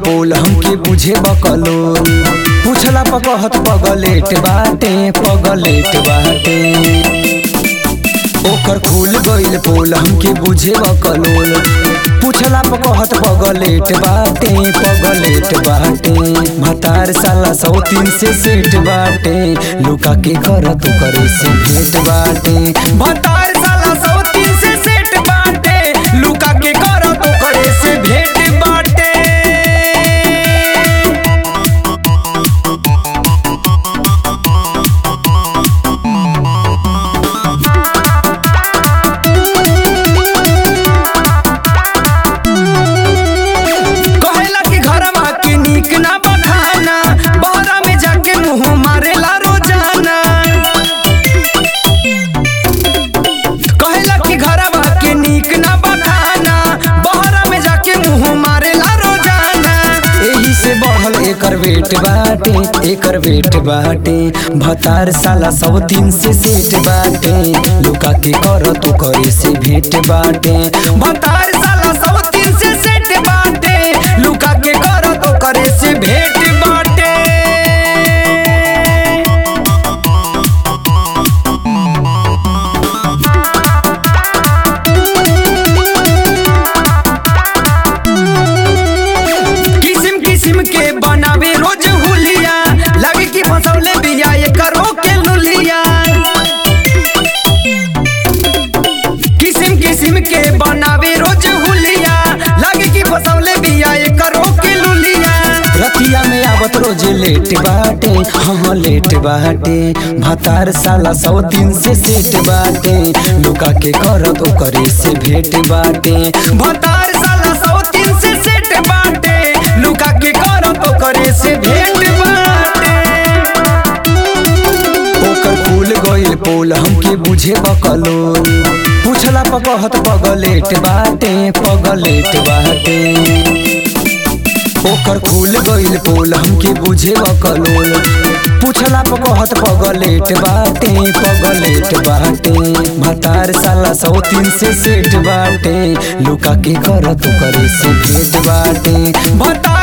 पोल हमके बुझे बकलोल पूछला पकहत पगलेट बाटे पगलेट बाटे ओकर खुल गइल पोल हमके बुझे बकलोल पूछला पकहत पगलेट बाटे पगलेट बाटे भतार साला सौ तीन से सेठ बाटे लुका के करत करे से भेट बाटे भतार साला सौ तीन से सेठ बाटे लुका के करत करे से भेट बाटे कहेला कि घरवा के नीक ना बखाना बहरा में जाके मुंह मारेला रोजाना कहेला कि घरवा के नीक ना बखाना बहरा में जाके मुंह मारेला रोजाना एही से बढ़ल एकर वेट बाटे एकर वेट बाटे भतार साला सौ तीन से सेट बाटे लुका के कर तो करे से भेट बाटे भतार साला सौ तीन से सेट बाटे लुका के कर तो करे से भेट बाटे किसिम किसिम के बनावे रोज हुलिया लगे कि फसौले बिया ये करो के लुलिया किसिम किसिम के बनावे रोज हुलिया लगे कि फसौले बिया ये करो के लुलिया रतिया में आवत रोज लेट बाटे हाँ लेट बाटे भतार साला सौ तीन से सेट बाटे लुका के करत ओकरे से भेट बाटे भतार साला सौ तीन से सेट बाटे लुका के करत ओकरे से भेट बाटे ओकर फूल गइल पोल हमके बुझे बकलोल पूछला पकहत पगलेट बाटे पगलेट बाटे ओकर खुल गइल पोल हमके बुझे बकलोल पूछला पकहत पगलेट बाटे पगलेट बाटे भतार साला सौ तीन से सेठ बाटे लुका के करत करे से भेट बाटे भतार